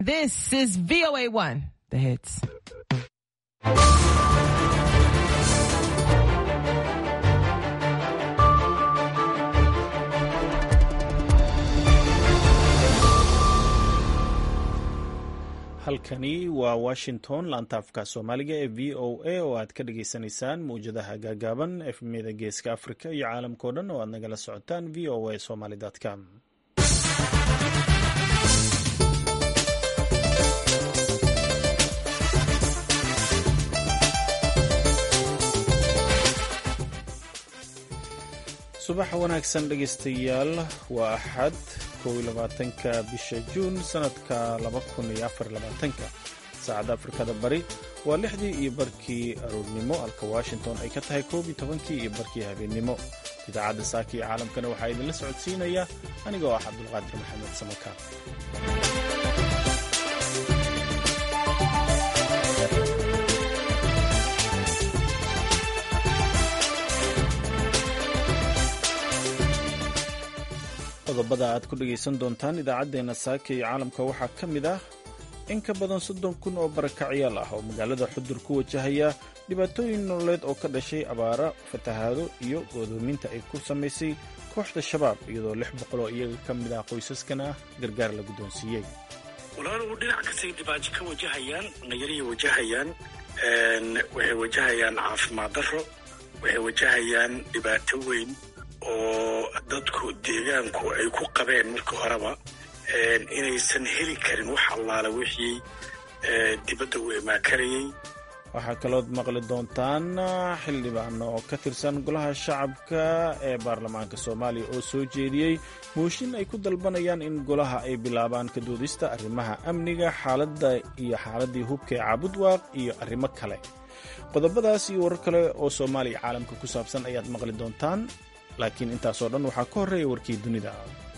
This is VOA1, the hits. halkani waa washington laantaafka soomaaliga ee v o a oo aad ka dhagaysanaysaan mawjadaha gaagaaban efmiyada geeska afrika iyo caalamkao dhan oo aad nagala socotaan v o a somaly com subax wanaagsan dhegaystayaal waa axad ka bisha juun sanadka saacadda afrikada bari waa lixdii iyo barkii aroornimo halka washington ay ka tahay koob iyo tobankii iyo barkii habeennimo idaacadda saaka iyo caalamkana waxaa idinla socodsiinaya anigoo ah cabdulqaadir maxamed samaka qodobada aad ku dhegaysan doontaan idaacaddeenna saaka iyo caalamka waxaa ka mid ah in ka badan soddon kun oo barakacyaal ah oo magaalada xudur ku wajahaya dhibaatooyin nololeed oo ka dhashay abaara fatahaado iyo goodoominta ay ku samaysay kooxda shabaab iyadoo lix boqol oo iyaga ka mid ah qoysaskana gargaar la guddoonsiiyey walaaluhu dhinac kastay dhibaajo ka wajahayaan nayariyay wajahayaan waxay wajahayaan caafimaad darro waxay wajahayaan dhibaato weyn oo dadku deegaanku ay ku qabeen markii horeba inaysan heli karin wax allaale wixii dibadda u imaakarayay waxaa kalood maqli doontaan xildhibaan oo ka tirsan golaha shacabka ee baarlamaanka soomaaliya oo soo jeediyey mooshin ay ku dalbanayaan in golaha ay bilaabaan ka doodista arrimaha amniga xaaladda iyo xaaladdii hubka ee caabudwaaq iyo arrimo kale qodobadaas iyo warar kale oo soomaaliya caalamka ku saabsan ayaad maqli doontaan laakiin intaasoo dhan waxaa ka horreeya warkii dunida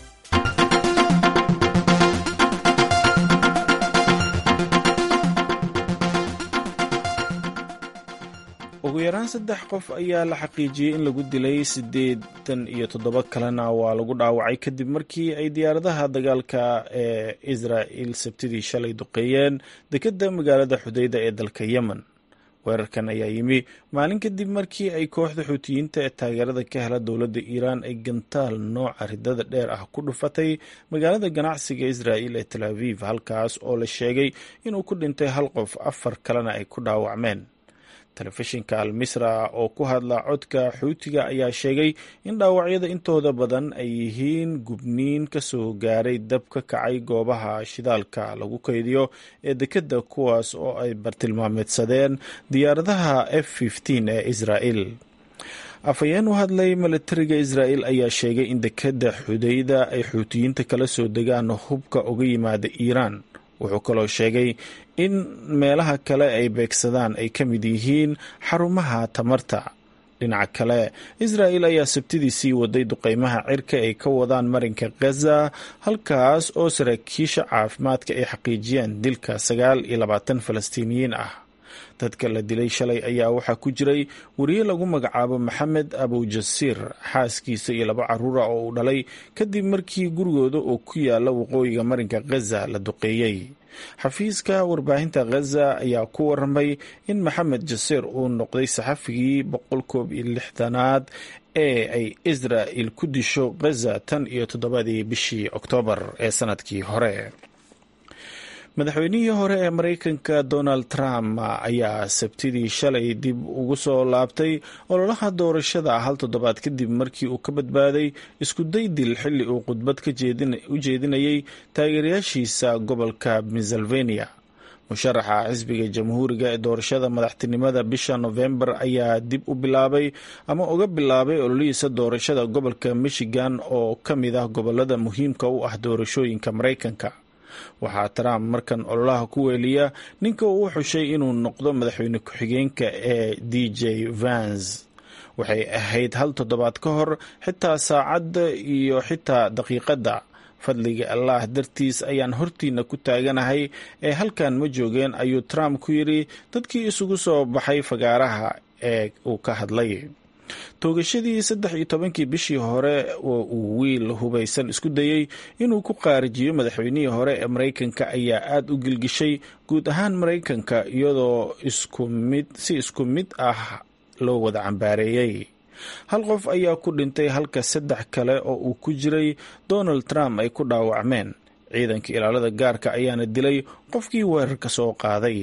ugu yaraan saddex qof ayaa la xaqiijiyey in lagu dilay siddeetan iyo toddoba kalena waa lagu dhaawacay kadib markii ay diyaaradaha dagaalka ee israa'il sabtidii shalay duqeeyeen dekedda magaalada xudeyda ee dalka yemen weerarkan ayaa yimi maalin kadib markii ay kooxda xuutiyiinta ee taageerada ka hela dowladda iiraan ay gantaal nooca ridada dheer ah ku dhufatay magaalada ganacsiga israa'il ee tel aviv halkaas oo la sheegay inuu ku dhintay hal qof afar kalena ay ku dhaawacmeen telefishinka al misra oo ku hadla codka xuutiga ayaa sheegay in dhaawacyada intooda badan ay yihiin gubniin ka soo gaaray dab ka kacay goobaha shidaalka lagu kaydiyo ee dekedda kuwaas oo ay bartilmaameedsadeen diyaaradaha f ee israa'il afhayeen u hadlay milatariga israa'il ayaa sheegay in dekedda xudeyda ay xuutiyiinta kala soo degaan hubka uga yimaada iiraan wuxuu kaloo sheegay in meelaha kale ay beegsadaan ay ka mid yihiin xarumaha tamarta dhinaca kale israa'il ayaa sabtidii sii waday duqeymaha cirka ay ka wadaan marinka khaza halkaas oo saraakiisha caafimaadka ay xaqiijiyeen dilka sagaal iyo labaatan falastiiniyiin ah dadka la dilay shalay ayaa waxaa ku jiray wariye lagu magacaabo maxamed abujasiir xaaskiisa iyo laba caruura oo uu dhalay kadib markii gurigooda oo ku yaala waqooyiga marinka khaza la duqeeyey xafiiska warbaahinta khaza ayaa ku waramay in maxamed jasiir uu noqday saxafigii boqol koob iyo lixdanaad ee ay israa'il ku disho khaza tan iyo toddobadii bishii oktoobar ee sanadkii hore madaxweynihii hore ee maraykanka donald trump ayaa sabtidii shalay dib ugu soo laabtay ololaha doorashada hal toddobaad kadib markii uu ka badbaaday isku day dil xilli uu khudbad u jeedinayay taageerayaashiisa gobolka pennsylvania musharaxa xisbiga jamhuuriga ee doorashada madaxtinimada bisha nofembar ayaa dib u bilaabay ama uga bilaabay ololihiisa doorashada gobolka michigan oo ka mid ah gobolada muhiimka u ah doorashooyinka maraykanka waxaa trump markan ololaha ku weeliya ninka uu xushay inuu noqdo madaxweyne ku-xigeenka ee d j vans waxay ahayd hal toddobaad ka hor xitaa saacadda iyo xitaa daqiiqadda fadliga allah dartiis ayaan hortiina ku taaganahay ee halkan ma joogeen ayuu trump ku yidhi dadkii isugu soo baxay fagaaraha ee uu ka hadlay toogashadii saddex iyo tobankii bishii hore oo uu wiil hubaysan isku dayey inuu ku qaarijiyo madaxweynihii hore ee maraykanka ayaa aada u gilgishay guud ahaan maraykanka iyadoo isku mid si isku mid ah loo wada cambaareeyey hal qof ayaa ku dhintay halka saddex kale oo uu ku jiray donald trump ay ku dhaawacmeen ciidanka ilaalada gaarka ayaana dilay qofkii weerarka soo qaaday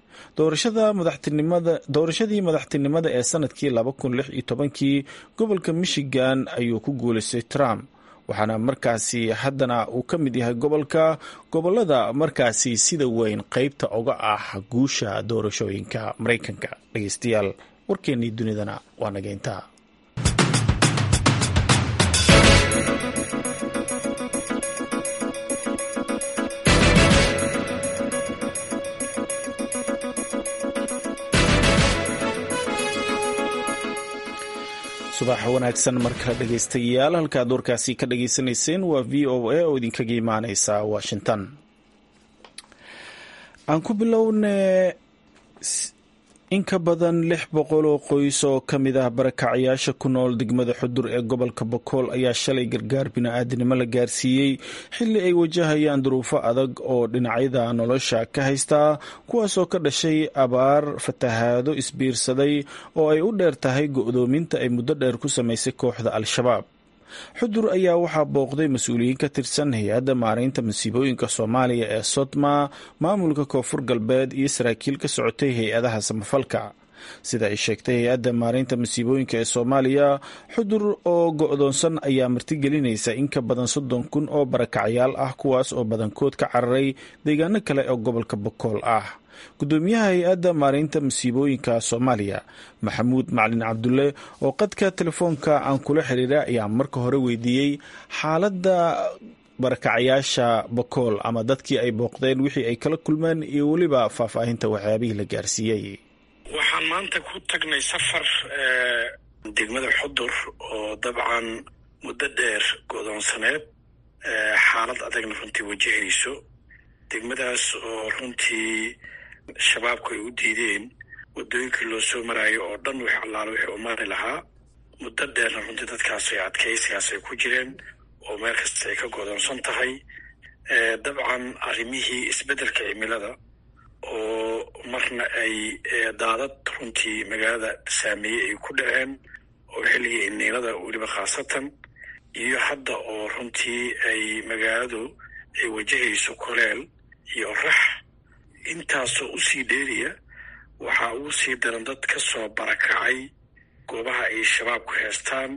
doorashadii madaxtinimada ee sanadkii laba kun lix iyo tobankii gobolka michigan ayuu ku guulaystay trump waxaana markaasi haddana uu ka mid yahay gobolka gobolada markaasi sida weyn qeybta oga ah guusha doorashooyinka maraykanka dhegeystayaal warkeennii dunidana waa nageynta subax wanaagsan markale dhegeystayaal halkaad warkaasi ka dhageysanayseen waa v o a oo idinkaga imaaneysa washington aan ku bilowne in ka badan lix boqol oo qoys oo ka mid ah barakacyaasha ku nool degmada xudur ee gobolka bokool ayaa shalay gargaar bini-aadinimo la gaarsiiyey xilli ay wajahayaan duruufo adag oo dhinacyada nolosha ka haystaa kuwaasoo ka dhashay abaar fatahaado isbiirsaday oo ay u dheer tahay go-doominta ay muddo dheer ku samaysay kooxda al-shabaab xudur ayaa waxaa booqday mas-uuliyiin ka tirsan hay-adda maaraynta masiibooyinka soomaaliya ee sodma maamulka koonfur galbeed iyo saraakiil ka socotay hay-adaha samafalka sida ay sheegtay hay-adda maaraynta masiibooyinka ee soomaaliya xudur oo go-doonsan ayaa martigelinaysa in ka badan soddon kun oo barakacyaal ah kuwaas oo badankood ka cararay deegaano kale oo gobolka bokool ah gudoomiyaha hay-adda maaraynta masiibooyinka soomaaliya maxamuud macalin cabdulle oo qadka telefoonka aan kula xiriira ayaa marka hore weydiiyey xaaladda barakacyaasha bokool ama dadkii ay booqdeen wixii ay kala kulmeen iyo weliba faahfaahinta waxyaabihii la gaarsiiyey waxaan maanta ku tagnay safar degmada xudur oo dabcan muddo dheer godoonsaneed xaalad adagna runtii wajahayso degmadaas oo runtii shabaabku ay u diideen waddooyinkii loo soo maraayo oo dhan wix allaalo wixii u mari lahaa muddo dheerna runtii dadkaas ay adkaysigaas ay ku jireen oo meel kasta ay ka godoonsan tahay dabcan arrimihii isbeddelka cimilada oo marna ay daadad runtii magaalada saameeyey ay ku dhaceen oo xilligii iniilada weliba khaasatan iyo hadda oo runtii ay magaaladu ay wajahayso koleel iyo rax intaasoo usii dheeriya waxaa ugu sii daran dad ka soo barakacay goobaha ay shabaabku heestaan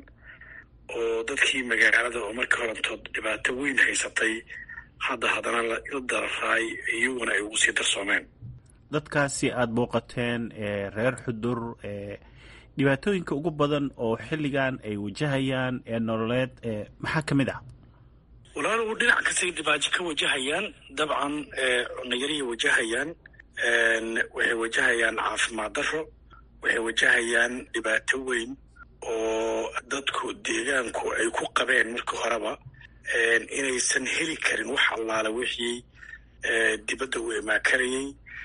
oo dadkii magaalada oo markii horantood dhibaato weyn haysatay hadda haddana la dararaay iyaguna ay ugu sii darsoomeen dadkaasi aada booqateen reer xudur dhibaatooyinka ugu badan oo xilligan ay wajahayaan ee nololeed maxaa ka mid ah walaalow dhinac kastay dhibaajo ka wajahayaan dabcan cunayarihii wajahayaan waxay wajahayaan caafimaad darro waxay wajahayaan dhibaato weyn oo dadku deegaanku ay ku qabeen markii horeba inaysan heli karin wax allaala wixii dibadda u imaakarayay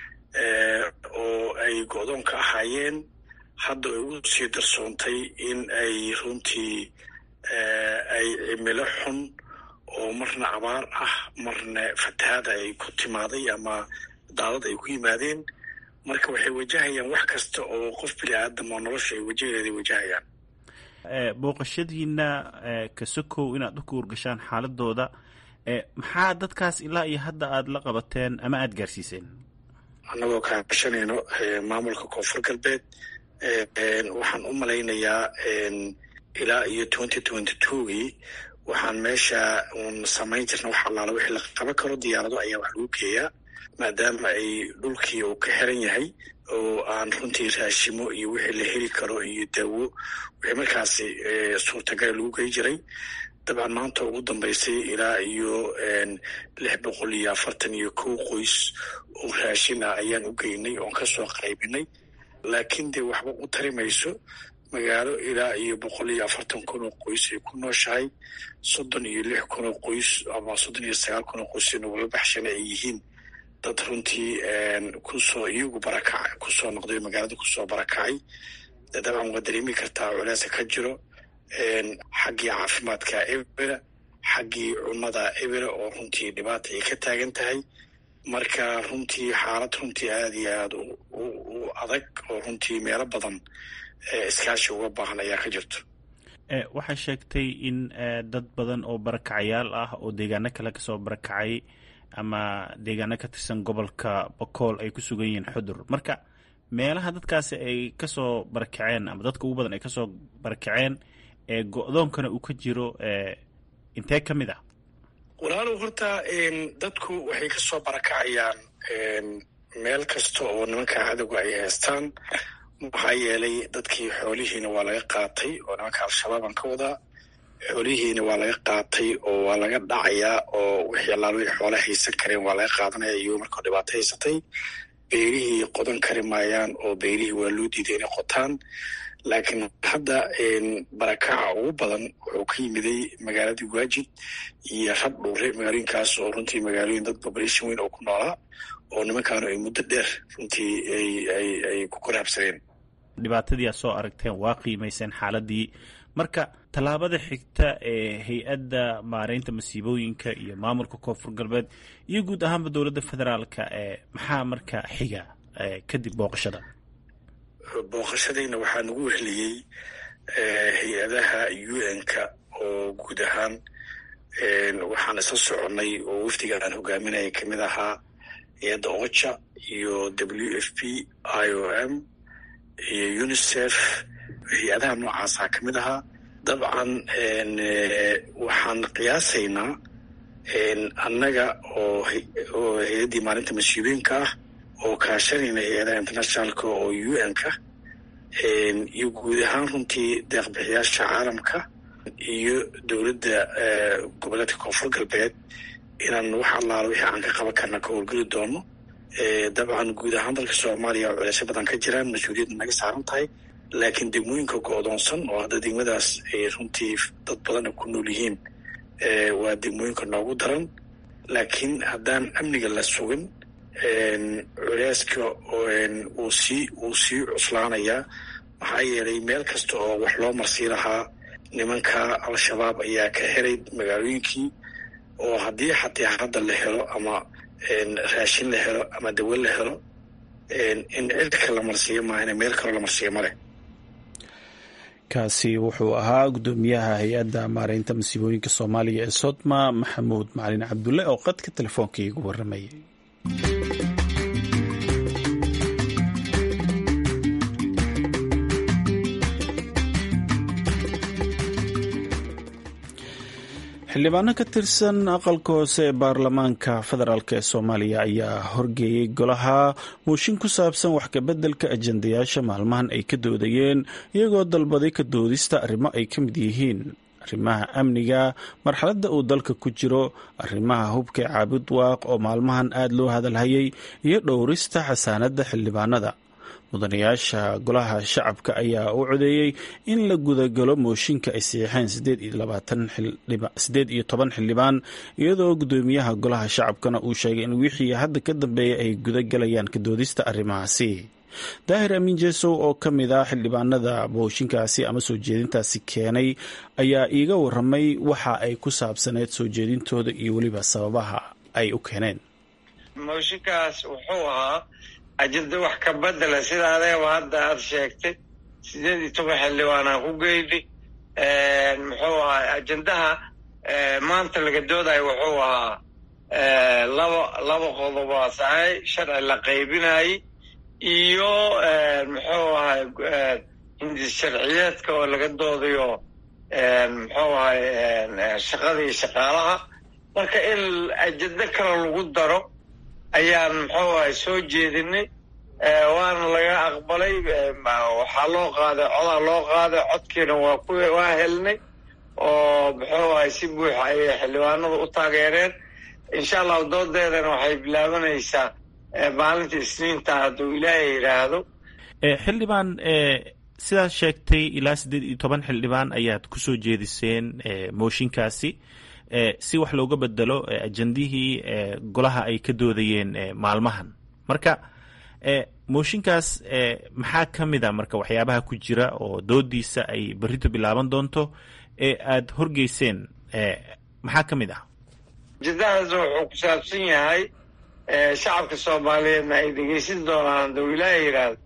oo ay go-doonka ahaayeen hadda ay ugu sii darsoontay in ay runtii ay cimilo xun oo marna abaar ah marna fatahaada ay ku timaaday ama daadad ay ku yimaadeen marka waxay wajahayaan wax kasta oo qof bini aadam oo nolosha ay wajaheeda wajahayaan booqashadiina kasokow inaad u kuurgashaan xaaladooda maxaa dadkaas ilaa iyo hadda aada la qabateen ama aada gaarsiiseen annagoo kaashanayno maamulka koonfur galbeed waxaan u malaynayaa ilaa iyo twenty twenty twogii waxaan meesha un samayn jirna wax allaala wixii la qaban karo diyaarado ayaa wax lagu geeyaa maadaama ay dhulkii uu ka xiran yahay oo aan runtii raashimo iyo wixii la heli karo iyo daawo wixii markaasi suurtagala lagu gey jiray dabcan maanta ugu dambaysay ilaa iyo lix boqol iyo afartan iyo kow qoys oo raashin ah ayaan u geynay oon kasoo qaybinay laakiin dee waxba u tari mayso magaalo ilaa iyo boqol iyo afartan kun oo qoys ay ku nooshahay soddon iyo lix kun oo qoys ama soddon iyo sagaal kun oo qoys nagula baxshana ay yihiin dad runtii kusoo iyagu barakaca kusoo noqday magaalada kusoo barakacay de dabcan waa dareemi kartaa culeesa ka jiro xaggii caafimaadka ebera xaggii cunnada ebera oo runtii dhibaata ay ka taagan tahay marka runtii xaalad runtii aada iyo aada u adag oo runtii meelo badan iskaashi uga baahan ayaa ka jirto waxaa sheegtay in dad badan oo barakacayaal ah oo deegaano kale kasoo barakacay ama deegaano ka tirsan gobolka bakool ay ku sugan yihiin xudur marka meelaha dadkaasi ay kasoo barakaceen ama dadka ugu badan ay kasoo barakaceen ee go-doonkana uu ka jiro intee ka mid ah walaalow horta dadku waxay kasoo barakacayaan meel kasta oo nimanka cadowga ay haystaan maxaa yeelay dadkii xoolihiina waa laga qaatay oo nimanka al-shabaabaan ka wadaa xoolihiina waa laga qaatay oo waa laga dhacayaa oo wixii allaal wixii xoola haysan kareen waa laga qaadanaya iyagoo markao dhibaato haysatay beerihii qodan kari maayaan oo beerihii waa loo diiday inay qotaan laakiin hadda barakaca ugu badan wuxuu ka yimiday magaaladii waajid iyo rab dhuure magaalooyinkaas oo runtii magaalooyin dad population weyn oo ku noolaa oo nimankaanu ay muddo dheer runtii ay ku korhabsadeen dhibaatadii aad soo aragteen waa qiimayseen xaaladii marka tallaabada xigta ee hay-adda maareynta masiibooyinka iyo maamulka koonfur galbeed iyo guud ahaanba dowladda federaalka ee maxaa marka xiga kadib booqashada booqashadayna waxaa nagu wehliyey hay-adaha u n-ka oo guud ahaan waxaan isla soconnay oo wafdiga aan hogaaminaya kamid ahaa hay-adda ocha iyo w f p i o m iyo unicef hay-adaha noocaasaa ka mid ahaa dabcan waxaan qiyaasaynaa annaga oo oo hay-addii maalinta mas-uuliyiinka ah oo kaashanayna hay-adaha internationalka oo u n-ka iyo guud ahaan runtii deeqbixiyaasha caalamka iyo dowladda goboleedka koonfur galbeed inaan wax allaala wixii aan ka qaban karna ka howlgeli doono dabcan guud ahaan dalka soomaaliya oo culeysyo badan ka jiraan mas-uuliyadda naga saaran tahay laakiin degmooyinka go-doonsan oo hadda degmadaas ay runtii dad badan ku nool yihiin waa degmooyinka noogu daran laakiin haddaan amniga la sugin culeyska uu sii uu sii cuslaanayaa maxaa yeelay meel kasta oo wax loo marsii lahaa nimanka al-shabaab ayaa ka helay magaalooyinkii oo haddii xataa hadda la helo ama raashin la helo ama dawo la helo in cirka la marsiiyo maahane meel kaloo la marsiiyo ma leh kaasi wuxuu ahaa guddoomiyaha hay-adda maareynta masiibooyinka soomaaliya ee sodma maxamuud macalin cabdulle oo qadka telefoonka iigu waramayay xildhibaano ka tirsan aqalka hoose ee baarlamaanka federaalk ee soomaaliya ayaa horgeeyey golaha mooshin ku saabsan wax kabeddelka ajendayaasha maalmahan ay ka doodayeen iyagoo dalbaday ka doodista arrimo ay ka mid yihiin arrimaha amniga marxaladda uu dalka ku jiro arrimaha hubka caabud waaq oo maalmahan aada loo hadalhayay iyo dhowrista xasaanadda xildhibaanada mudanayaasha golaha shacabka ayaa u codeeyey in la gudagalo mooshinka ay saxiixeen sideed iyo toban xildhibaan iyadoo guddoomiyaha golaha shacabkana uu sheegay in wixii hadda ka dambeeya ay gudagalayaan kadoodista arrimahaasi daahir amiin jesow oo ka mid ah xildhibaanada mooshinkaasi ama soo jeedintaasi keenay ayaa iiga waramay waxa ay ku saabsaneyd soo jeedintooda iyo weliba sababaha ay u keeneen mooshinkaas wuxuu ahaa ajenda wax ka bedela sida adeeba hadda aada sheegtay sideed iyo toban xildhibaanaan ku geyni muxuu ahaa ajendaha maanta laga doodayo wuxuu ahaa laba laba qodobaa sahay sharci la qaybinayay iyo muxuu ahay hindis sharciyeedka oo laga doodayo muxuu ahay shaqadii shaqaalaha marka in ajendo kale lagu daro ayaan muxuu ahay soo jeedinay waana laga aqbalay waxaa loo qaaday codaa loo qaaday codkiina waa ku waa helnay oo muxuu ahay si buuxa ayay xildhibaanadu u taageereen insha allahu doodeedana waxay bilaabanaysaa maalinta isniinta hadduu ilaahay yidhaahdo xildhibaan sidaad sheegtay ilaa siddeed iyo toban xildhibaan ayaad kusoo jeediseen mooshinkaasi si wax looga bedelo ajendihii golaha ay ka doodayeen maalmahan marka mooshinkaas maxaa ka mid a marka waxyaabaha ku jira oo doodiisa ay berrito bilaaban doonto ee aada horgeyseen maxaa ka mid ah jadahaas wuxuu ku saabsan yahay shacabka soomaaliyeedna ay dhegeysan doonaan duu ilaaha yidhaahdo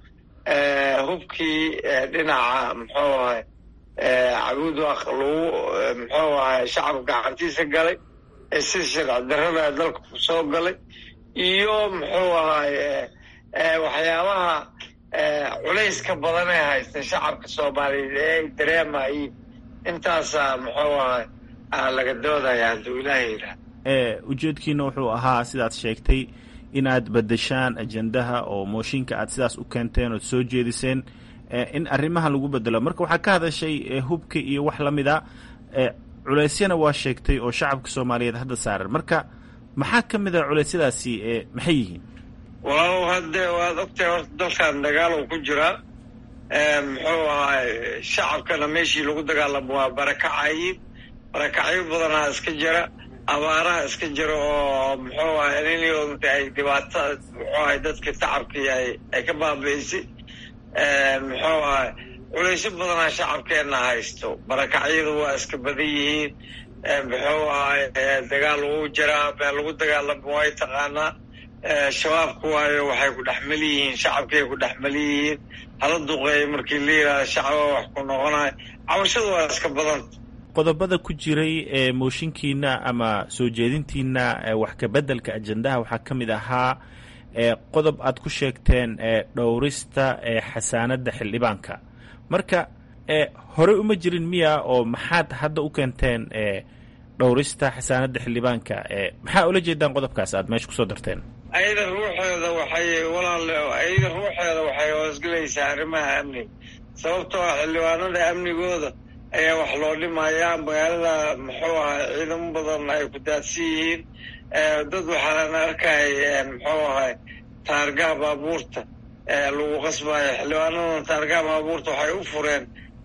hubkii dhinaca muxuu ahay cabuud waq lagu muxuu ahay shacabka gacantiisa galay ee sida sharci darrada dalka ku soo galay iyo muxuu ahay waxyaabaha culayska badan ee haysta shacabka soomaaliyeed ee ay dareemayiin intaasaa muxuu ahay laga doodaya hadduu ilaaha yidhaahdo ujeedkiina wuxuu ahaa sidaad sheegtay inaad bedeshaan ajendaha oo mooshinka aad sidaas u keenteen ood soo jeediseen in arrimaha lagu bedelo marka waxaa ka hadashay hubka iyo wax la mid a culeysyana waa sheegtay oo shacabka soomaaliyeed hadda saaran marka maxaa ka mid a culeysyadaasi maxay yihiin walaalow hadde waad ogtahay horta dalkan dagaalow ku jiraa muxuu ahay shacabkana meeshii lagu dagaalamo waa barakacayiin barakacyo badanaa iska jira abaaraha iska jira oo muxuu ahay niniyoodta ay dhibaato muxuu ahay dadka tacabkii ay ay ka baabi'isay muxuu ahay culaysyo badanaa shacabkeenna haysto barakacyadu waa iska badan yihiin muxuu ahay dagaal wuu jiraa meel lagu dagaalamo way taqaanaa shabaabku waayo waxay ku dhexmel yihiin shacabkay ku dhexmel yihiin hala duqeeya markii la yidhahda shacaba wax ku noqonayo cabashadu waa iska badanta qodobada ku jiray ee mooshinkiina ama soo jeedintiina wax kabeddelka ajendaha waxaa ka mid ahaa qodob aad ku sheegteen dhowrista xasaanadda xildhibaanka marka horey uma jirin miya oo maxaad hadda u keenteen dhowrista xasaanadda xildhibaanka maxaa ula jeedaan qodobkaas aad meesha kusoo darteen ayada ruuxeeda waxay walaal ayada ruuxeeda waxay hoosgelaysaa arrimaha amniga sababtoo ah xildhibaanada amnigooda ayaa wax loo dhimayaa magaalada muxuu ahay ciidamo badan ay ku daadsan yihiin dad waxaan arkay muxuu ahay taargaha baabuurta lagu qasbayo xildhibaanadan taargaha baabuurta waxay u fureen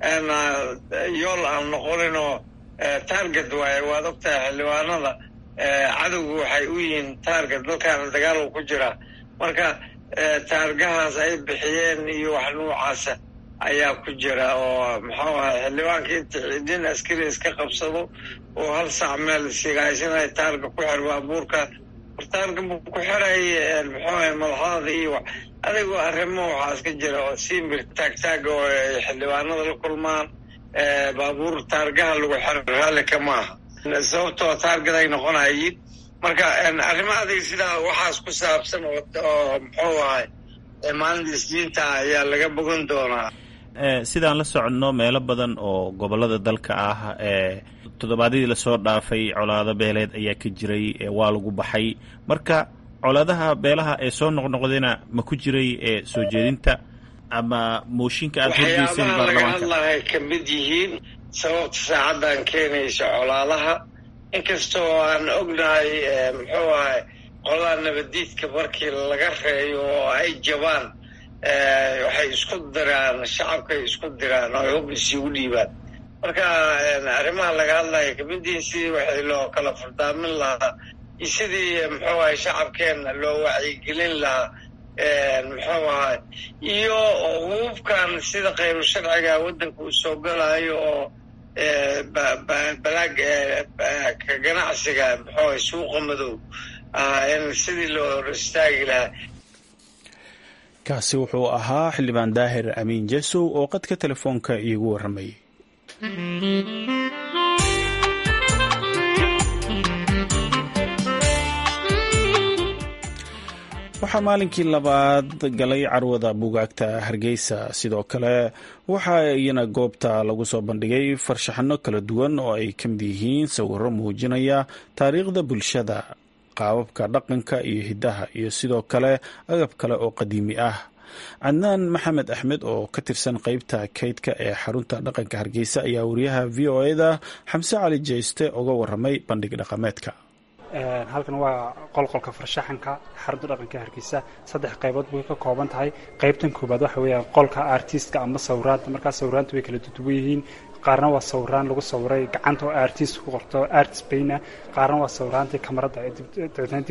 yool aan noqonin oo taarget waaye waad ogtahay xildhibaanada cadowga waxay u yihiin taarget dalkaana dagaal ku jiraa marka taargahaas ay bixiyeen iyo wax nuucaasa ayaa ku jira oo muxuu ahay xildhibaanka inta cidin askari iska qabsado oo hal saac meel sigaaysanayo taarga ku xir baabuurka taarga ku xiray muxuu ahay madaxdada iyo adigoo arrimo waxaa iska jira oo simbir taagtaaga oo ay xildhibaanada la kulmaan baabuur taargaha lagu xiro raalli kama aha sababtoo taargad ay noqonayiin marka arrimo adig sidaa waxaas ku saabsan oo muxuu ahay maalinta isniinta ayaa laga bogan doonaa sidaan la soconno meelo badan oo gobolada dalka ah toddobaadyadii lasoo dhaafay colaado beeleed ayaa ka jiray waa lagu baxay marka colaadaha beelaha ee soo noqnoqdayna ma ku jiray soo jeedinta ama mooshinka aada horgeyseen waxyaabaha laga hadlahay ka mid yihiin sababta saacaddan keenaysa colaadaha inkastoo aan ognahay muxuu ahay qoladaa nabadiidka markii laga reeyo oo ay jabaan waxay isku diraan shacabkay isku diraan oo hub isigu dhiibaan marka arrimaha laga hadlaya kamiddiin sidii waxay loo kala furdaamin lahaa iyo sidii muxuu ahay shacabkeenna loo wacyigelin lahaa muxuu ahay iyo hububkan sida khayru sharciga waddanka uu soo galayo oo balaag ka ganacsiga muxuu ahay suuqa madow in sidii loo hor istaagi lahaa kaasi wuxuu ahaa xildhibaan daahir amiin jesow oo qadka telefoonka iigu warramayay waxaa maalinkii labaad galay carwada buugaagta hargeysa sidoo kale waxaa iyana goobta lagu soo bandhigay farshaxano kala duwan oo ay ka mid yihiin sawiro muujinaya taariikhda bulshada qaababka dhaqanka iyo hiddaha iyo sidoo kale agab kale oo qadiimi ah cadnaan maxamed axmed oo ka tirsan qeybta kaydka ee xarunta dhaqanka hargeysa ayaa wariyaha v o eda xamse cali jeyste uga waramay bandhig dhaqameedka halkan waa qolqolka farshaxanka xarunta dhaqanka hargeysa saddex qaybood bay ka kooban tahay qaybtan koobaad waxa weeyaan qolka artistka ama sawiraanta markaa sawiraanta way kala duduwan yihiin qaarna waa sawiraan lagu sawiray gacanta oo artist ku qorto artist bayna qaarna waa sawiraantii kamarada dabeetna dib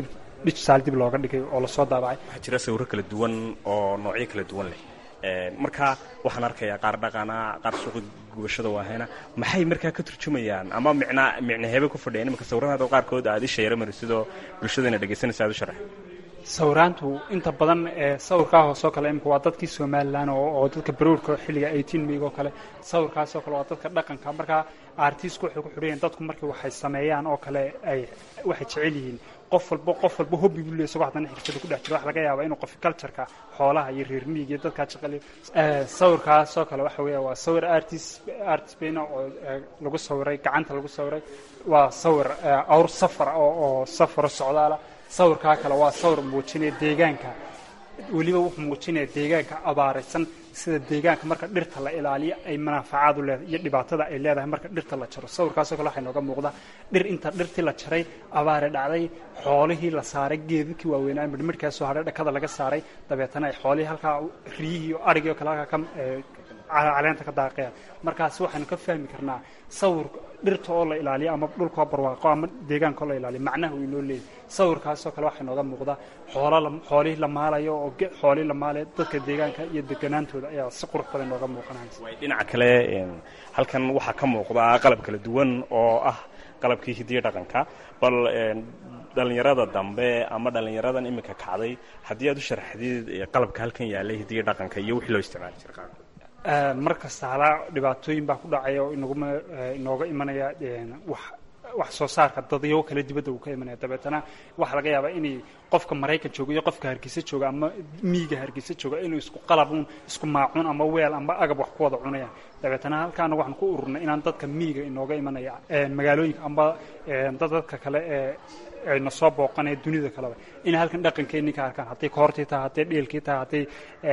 digital dib looga dhigay oo lasoo daabacay waxaa jira sawirro kala duwan oo noocyo kala duwan leh marka waxaan arkayaa qaar dhaqana qaar suuqa gubashada waahayna maxay markaa ka turjumayaan ama micnaa micnaheebe ku fadhiyaan imanka sawirradaada qaarkood aad isha yara marisidoo bulshadana dhegaysanaysa aad u sharax sawiraantu inta badan ee sawirkaa hoosoo kale imika waa dadkii somalilan oo dadka baruurka xilliga eighteen meyg oo kale sawirkaasoo kale waa dadka dhaqanka markaa artiistku waxay ku xidhayaen dadku markii waxay sameeyaan oo kale ay waxay jecel yihiin qof walba qof walba hobbi buu leey isagoo haddana xirfada ku dhex jiro waxa laga yaabaa inuu qof cultureka xoolaha iyo reer miig iyo dadkaa shaqale sawirkaasoo kale waxa weeya waa sawir artist artist bayna oo lagu sawiray gacanta lagu sawiray waa sawir awr safar oo oo safaro socdaala sawirkaa kale waa sawir muujinaya deegaanka weliba wuxuu muujinaya deegaanka abaaraysan sida deegaanka marka dhirta la ilaaliyo ay manaafacaad u leedahay iyo dhibaatada ay leedahay marka dhirta la jaro sawirkaasoo kale waxay nooga muuqdaa dhir inta dhirtii la jaray abaare dhacday xoolihii la saaray geedadkii waaweynaa midhmidhkaasoo hadhay dhakada laga saaray dabeetana ay xoolihii halkaa riyihii iyo arigii oo kale halkaa ka caleenta ka daaqayaan markaasi waxaynu ka fahmi karnaa sawir dhirta oo la ilaaliyo ama dhulkoo barwaaqo ama deegaanka oo la ilaaliyo macnaha uu inoo leeyahy sawirkaasoo kale waxay nooga muuqdaa xoola xoolihii la maalayo oo xoolihii la maalayo dadka deegaanka iyo deganaantooda ayaa si qurux badan nooga muuqanaysa dhinaca kale halkan waxaa ka muuqda qalab kala duwan oo ah qalabkii hidiyo dhaqanka bal dhalinyarada dambe ama dhalinyaradan iminka kacday haddii aad u sharaxdid qalabka halkan yaalay hidiyo dhaqanka iyo wixii loo isticmaali jira qaarkood mar kasta halaa dhibaatooyin baa ku dhacaya oo inaguma inooga imanaya wax wax soo saarka dadyago kale dibadda uu ka imanaya dabeetana waxaa laga yaabaa inay qofka maraykan jooga iyo qofka hargeysa jooga ama miiga hargeysa jooga inuu isku qalabuun isku maacuun ama weel ama agab wax ku wada cunayaan dabeetana halkaana waxaan ku ururnay inaan dadka miiga inooga imanaya magaalooyinka amba dad dadka kale ee ayna soo booqanaya dunida kaleba inay halkan dhaqankeenii ka arkaan hadday koortii tahay hadday dhielkii tahay hadday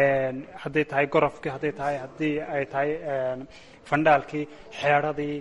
hadday tahay gorofkii hadday tahay haddii ay tahay fandhaalkii xeedradii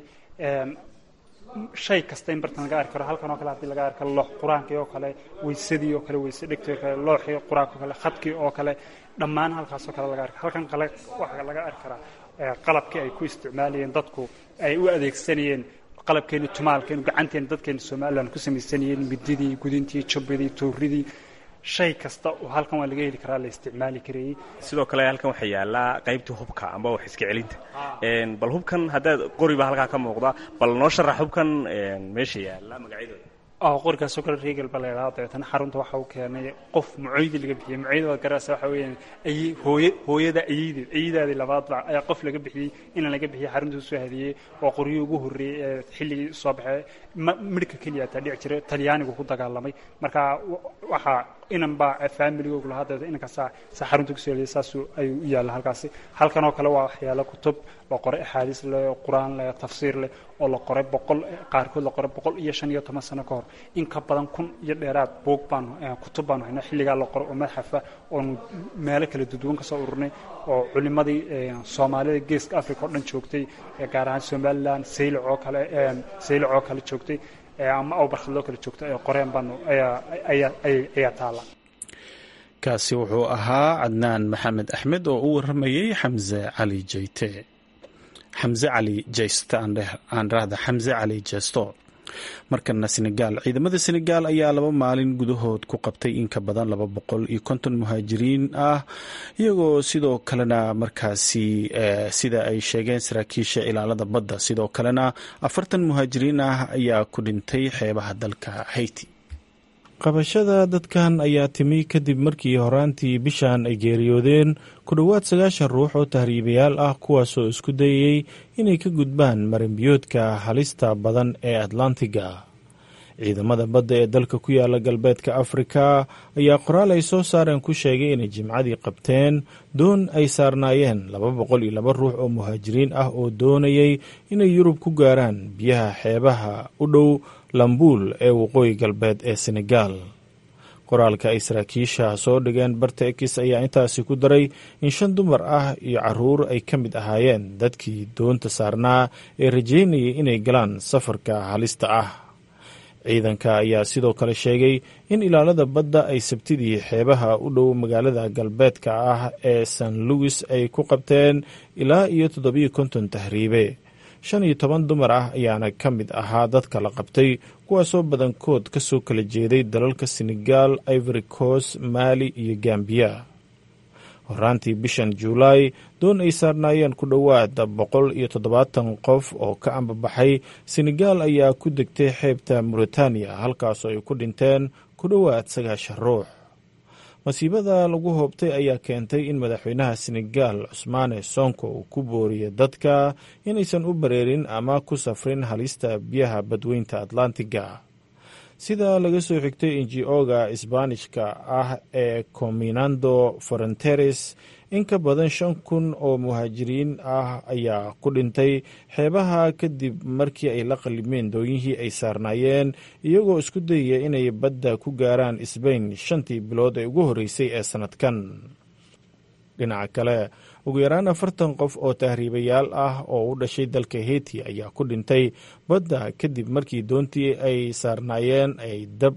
shay kasta in bartan laga arki karo halkan oo kale haddii laga arki karo loox qur-aankii oo kale weysadii oo kale weyse dhegtii oo kale looxii qur-aanka oo kale khadkii oo kale dhammaan halkaasoo kale laga arki halkan kale waxaa laga arki karaa qalabkii ay ku isticmaalayeen dadku ay u adeegsanayeen qalabkeeni tumaalkeenu gacanteena dadkeena somalilan ku samaysanayeen mididii gudintii jubbidii tuuridii shay kasta oo halkan waa laga heli karaa la isticmaali karayey sidoo kale halkan waxaa yaallaa qaybtii hubka amba wax iska celinta bal hubkan haddaad qori baa halkaa ka muuqda bal noo sharax hubkan meesha yaalla magacyadooda qorigaasoo kale regal ba la yidhahda dabeetana xarunta waxa uu keenay qof mucoydi laga bixiyey mucoyda waad garaysa waxa weeyaan ay hooye hooyada ayideed ayidaadii labaadba ayaa qof laga bixiyey inaan laga bixiyey xarunta usoo hadiyey oo qoryihii ugu horreeyey ee xilligii soo baxay midhka keliya taa dhici jiray talyaanigu ku dagaalamay marka waxaa inan baa faamiligoogu lahaa dabeeta inankaasaa saa xarunta kusoo hadiyey saasuu ayuu u yaalla halkaasi halkan oo kale waa waxyaalo kutub la qoray axaadiis leh qur-aan leh tafsiir leh oo la qoray boqol qaarkood la qoray boqol iyo shan iyo toban sano ka hor in ka badan kun iyo dheeraad buug baanu kutub baanu haynaa xilligaa la qoray oo madxafa oonu meelo kala duduwan ka soo ururnay oo culimadii soomaalida geeska africa oo dhan joogtay gaar ahaan somalilan saylac oo kale saylac oo kale joogtay ama awbarkhadloo kale joogtay ay qoreen baanu ayaa ayaa ayaa taala kaasi wuxuu ahaa cadnaan maxamed axmed oo u waramayey xamse cali jeyte xamse cali jeyste aan rahda xamse cali jeesto markana senegaal ciidamada senegaal ayaa laba maalin gudahood ku qabtay in ka badan laba boqol iyo konton muhaajiriin ah iyagoo sidoo kalena markaasi sida ay sheegeen saraakiisha ilaalada badda sidoo kalena afartan muhaajiriin ah ayaa ku dhintay xeebaha dalka hayti qabashada dadkan ayaa timi kadib markii horaantii bishan ay geeriyoodeen ku dhowaad sagaashan ruux oo tahriibayaal ah kuwaasoo isku dayayey inay ka gudbaan marinbiyoodka halista badan ee atlantiga ciidamada badda ee dalka ku yaala galbeedka afrika ayaa qoraal ay soo saareen ku sheegay inay jimcadii qabteen doon ay saarnaayeen laba boqol iyo laba ruux oo muhaajiriin ah oo doonayay inay yurub ku gaaraan biyaha xeebaha u dhow lambuul ee waqooyi galbeed ee senegaal qoraalka ay saraakiisha soo dhigeen barta ekis ayaa intaasi ku daray in shan dumar ah iyo caruur ay ka mid ahaayeen dadkii doonta saarnaa ee rajeynayay inay galaan safarka halista ah ciidanka ayaa sidoo kale sheegay in ilaalada badda ay sabtidii xeebaha u dhow magaalada galbeedka ah ee san louis ay ku qabteen ilaa iyo toddobiyo konton tahriibe shan iyo toban dumar ah ayaana ka mid ahaa dadka la qabtay kuwaasoo badankood ka soo kala jeeday dalalka senegal ivory coast maali iyo gambiya horaantii bishan juulaay doon ay saarnaayeen ku dhowaad boqol iyo toddobaatan qof oo ka ambabaxay senegal ayaa ku degtay xeebta mauritaniya halkaasoo ay ku dhinteen ku dhowaad sagaashan ruux masiibada lagu hoobtay ayaa keentay in madaxweynaha senegal cusmaane sonko uu ku booriya dadka inaysan u bareerin ama ku safrin halista biyaha badweynta atlantiga sida laga soo xigtay inji-oga isbaanishka ah ee cominando forenteres in ka badan shan kun oo muhaajiriin ah ayaa ku dhintay xeebaha kadib markii ay la qalimeen dooyihii ay saarnaayeen iyagoo isku dayaya inay badda ku gaaraan sbain shantii bilood ee ugu horreysay ee sannadkan dhinaca kale ugu yaraan afartan qof oo tahriibayaal ah oo u dhashay dalka heiti ayaa ku dhintay badda kadib markii doontii ay saarnaayeen ay dab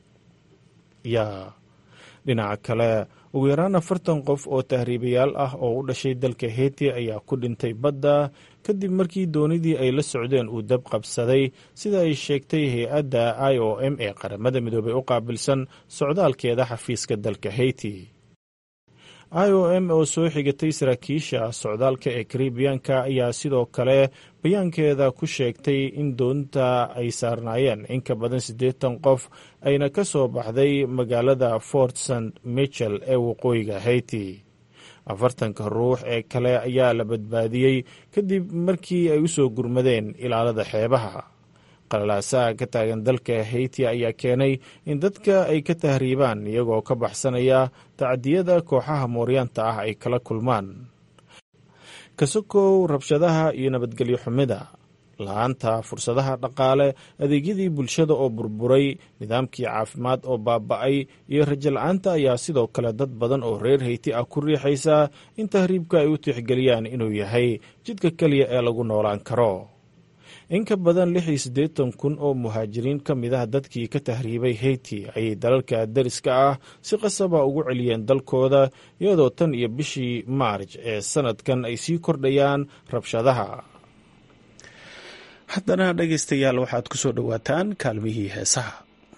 ya dhinaca kale ugu yaraan afartan qof oo tahriibayaal ah oo u dhashay dalka heiti ayaa ku dhintay badda kadib markii doonidii ay la socdeen uu dab qabsaday sida ay sheegtay hay-adda i o m ee qaramada midoobay u qaabilsan socdaalkeeda xafiiska dalka heiti i o m oo soo xigatay saraakiisha socdaalka ee karibiyanka ayaa sidoo kale bayaankeeda ku sheegtay in doonta ay saarnaayeen in ka badan siddeetan qof ayna ka soo baxday magaalada fort st michel ee waqooyiga haiti afartanka ruux ee kale ayaa la badbaadiyey kadib markii ay u soo gurmadeen ilaalada xeebaha qalalaasaha ka taagan dalka haiti ayaa keenay in dadka ay ka tahriibaan iyagoo ka baxsanaya tacdiyada kooxaha mooryaanta ah ay kala kulmaan kasokow rabshadaha iyo nabadgelyo xumida la-aanta fursadaha dhaqaale adeegyadii bulshada oo burburay nidaamkii caafimaad oo baaba'ay iyo rajo la-aanta ayaa sidoo kale dad badan oo reer hayti ah ku riixaysa in tahriibka ay u tixgeliyaan inuu yahay jidka keliya ee lagu noolaan karo in ka badan lix iyo siddeetan kun oo muhaajiriin ka mid ah dadkii ka tahriibay heyti ayay dalalka dariska ah si qasaba ugu celiyeen dalkooda iyadoo tan iyo bishii maarj ee sanadkan ay sii kordhayaan rabshadaha haddana dhegaystayaal waxaad ku soo dhowaataan kaalmihii heesaha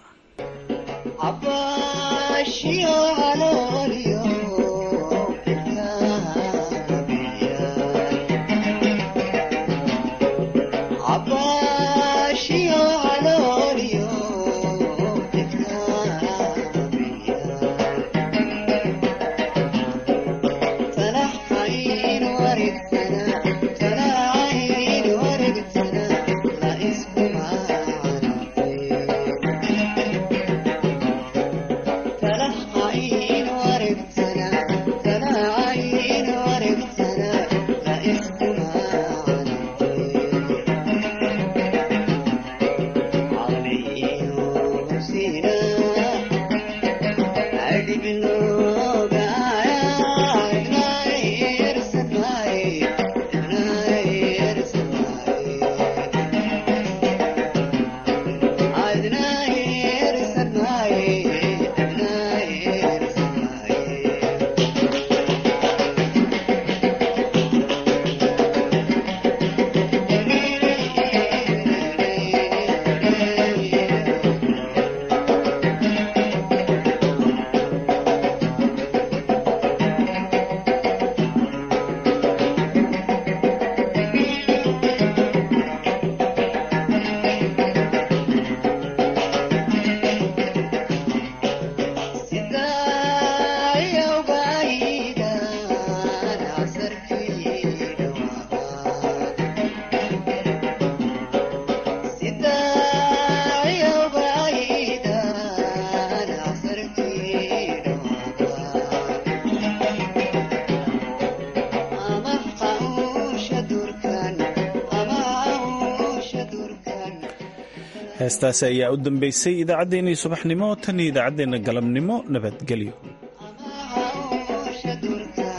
heestaasi ayaa u dambeysay idaacaddeenii subaxnimo tan iyo idaacaddeenna galabnimo nabadgelyo